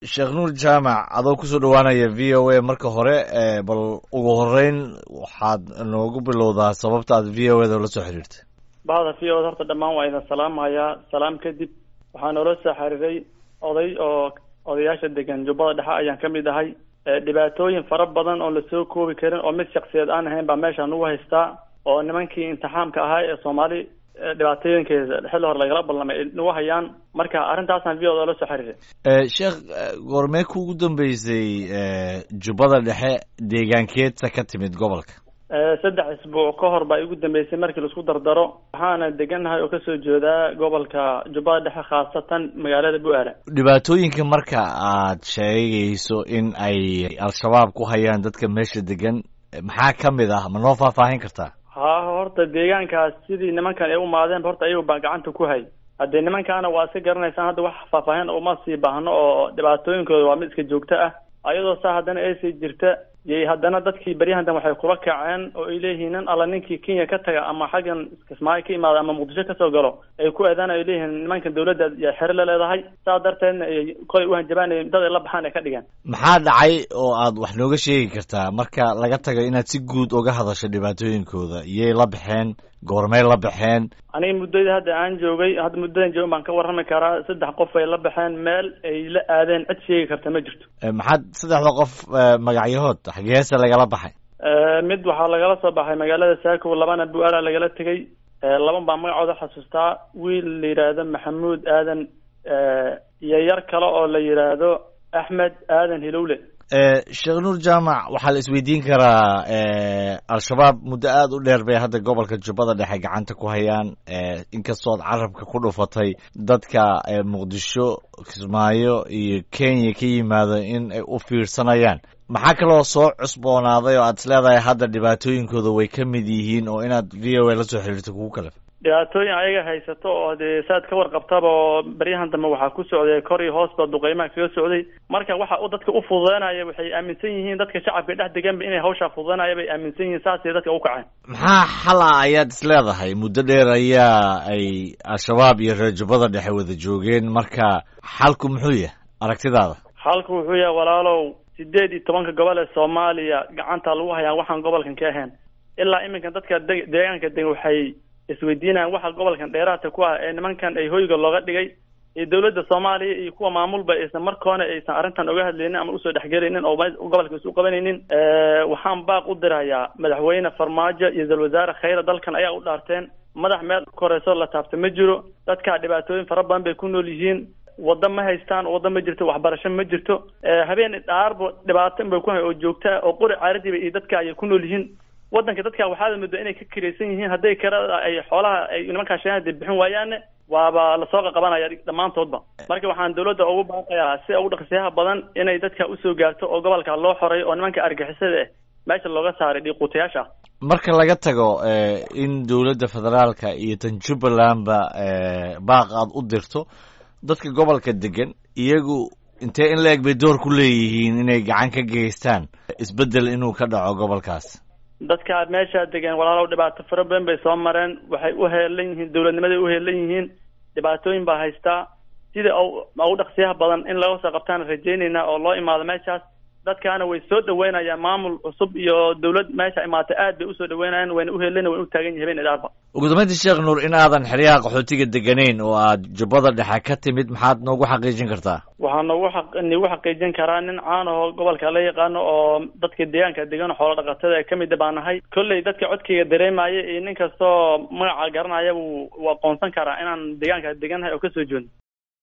sheekh nuur jaamac adoo kusoo dhawaanaya v o a marka hore bal ugu horeyn waxaad noogu bilowdaa sababta aad v o a da la soo xiriirtay bahda v o da horta dhammaan waa idin salaamayaa salaam kadib waxaa noola soo xiriiray oday oo odayaasha degan jubbada dhexe ayaan ka mid ahay dhibaatooyin fara badan oon lasoo koobi karin oo mid shaksiyeed aan ahayn baa meesha nagu haystaa oo nimankii imtixaamka ahaa ee soomaali dhibaatooyinkeeda xilli hore lagala ballamay ay nagu hayaan marka arrintaasaan v o da la soo xiriiray sheekh goormee kuugu dambeysay jubbada dhexe deegaankeedsa ka timid gobolka saddex isbuuc ka hor baa igu dambeysay markii laisku dardaro waxaana degannahay oo kasoo jeedaa gobolka jubbada dhexe khaasatan magaalada bu-aala dhibaatooyinka marka aad sheegayso in ay al-shabaab ku hayaan dadka meesha degan maxaa ka mid ah ma noo faahfaahin kartaa ha horta deegaankaas sidii nimankan ay u maadeen horta ayagu baa gacanta ku hay haddee nimankaana waa iska garanaysaan hadda wax faahfaahin uma sii baahno oo dhibaatooyinkooda waa mid iska joogto ah ayadoo saa haddana eesii jirta yay haddana dadkii baryahantan waxay kula kaceen oo ay leeyihiin nin alla ninkii kenya ka taga ama xaggan kismaayo ka imaada ama muqdisho kasoo galo ay ku eedaan ay leeyihiin nimankan dawladda yaa xero la leedahay saa darteedna ay kolay uhanjabaan dad ay la baxaan ay ka dhigeen maxaa dhacay oo aad wax nooga sheegi kartaa marka laga tago inaad si guud uga hadasho dhibaatooyinkooda iyay la baxeen goormay la baxeen aniga muddadii hadda aan joogay hadda muddadan joogan baan ka warrami karaa saddex qof ay la baxeen meel ay la aadeen cid sheegi karta ma jirto maxaad saddexda qof magacyahood xageese lagala baxay mid waxaa lagala soo baxay magaalada saako labana bu-aala lagala tegay laban baa magacooda xasuustaa wiil la yidhaahdo maxamuud aadan iyo yar kale oo la yidhaahdo axmed aadan hilowle sheekh nuur jaamac waxaa la isweydiin karaa al-shabaab muddo aada u dheer bay hadda gobolka jubbada dhexe gacanta ku hayaan inkastoo ad carabka ku dhufatay dadka muqdisho kismaayo iyo kenya ka yimaado in ay u fiirsanayaan maxaa kaloo soo cusboonaaday oo aad is leedahay hadda dhibaatooyinkooda way ka mid yihiin oo inaad v o a la soo xiriirto kugu kalef dhibaatooyin ayaga haysato oo dee saad ka warqabtaba oo baryahan dambe waxaa ku socday kor iyo hoosba duqeymaha kaga socday marka waxa u dadka u fududeynaya waxay aaminsan yihiin dadka shacabka dhex deganba inay hawshaa fududeynaya bay aaminsan yihiin saasay dadka u kaceen maxaa xal ah ayaad is leedahay muddo dheer ayaa ay al-shabaab iyo reer jubbada dhexe wada joogeen marka xalku muxuu yahay aragtidaada xalku wuxuu yahay walaalow sideed iyo tobanka gobol ee soomaaliya gacanta lagu hayaan waxaan gobolkan ka ahayn ilaa iminkan dadka de deegaanka degan waxay isweydiinayaan waxa gobolkan dheeraadka ku ah ee nimankan ay hoyga looga dhigay iyo dawladda soomaaliya iyo kuwa maamulba aysan markoona aysan arrintan oga hadlaynin ama usoo dhexgelaynin oo gobolka isu qabanaynin waxaan baaq u dirayaa madaxweyne farmaajo iyo dal wasaare khayra dalkan ayaa u dhaarteen madax meel koreyso la taabta ma jiro dadkaa dhibaatooyin fara badan bay ku nool yihiin waddo ma haystaan waddo ma jirto waxbarasho ma jirto habeen dhaarba dhibaato bay ku hay oo joogtaa oo qori caaradiiba iyo dadka ayay ku nool yihiin waddanka dadka waxaad moodaa inay ka kiraysan yihiin hadday karada ay xoolaha ay nimankaa shahada bixin waayaanne waaba lasoo qaqabanaya dhammaantoodba marka waxaan dawladda ugu baaqayaa si ugu dhaqsiyaha badan inay dadka usoo gaarto oo gobolka loo xoray oo nimanka argixisada ah meesha looga saaray dhiiquutayaasha marka laga tago in dawladda federaalka iyo tan jubbalandba baaq aad u dirto dadka gobolka degan iyagu intee in la eg bay door ku leeyihiin inay gacan ka geystaan isbeddel inuu ka dhaco gobolkaas dadka meesha degan walaalow dhibaato fara badan bay soo mareen waxay u heelan yihiin dawladnimaday u heelan yihiin dhibaatooyin baa haystaa sida ugu dhaqsiyaha badan in laga soo qabtaan rajaynaynaa oo loo imaado meeshaas dadkaana way soo dhaweynayaan maamul cusub iyo dawlad meesha imaatay aad bay usoo dhaweynayaan wayna uheelana wayna u taagan yihin habeen idaarba ugu dambeyntii sheekh nuur in aadan xeryaha qaxootiga deganayn oo aad jubbada dhexe ka timid maxaad noogu xaqiijin kartaa waxaa noogu aq nagu xaqiijin karaa nin caan aho gobolka la yaqaano oo dadka deegaanka degan xoolo dhaqatada ee kamida baa nahay kolley dadka codkayga dareemaya iyo nin kastoo magaca garanaya wuu aqoonsan karaa inaan deegaanka degannahay oo kasoo joodno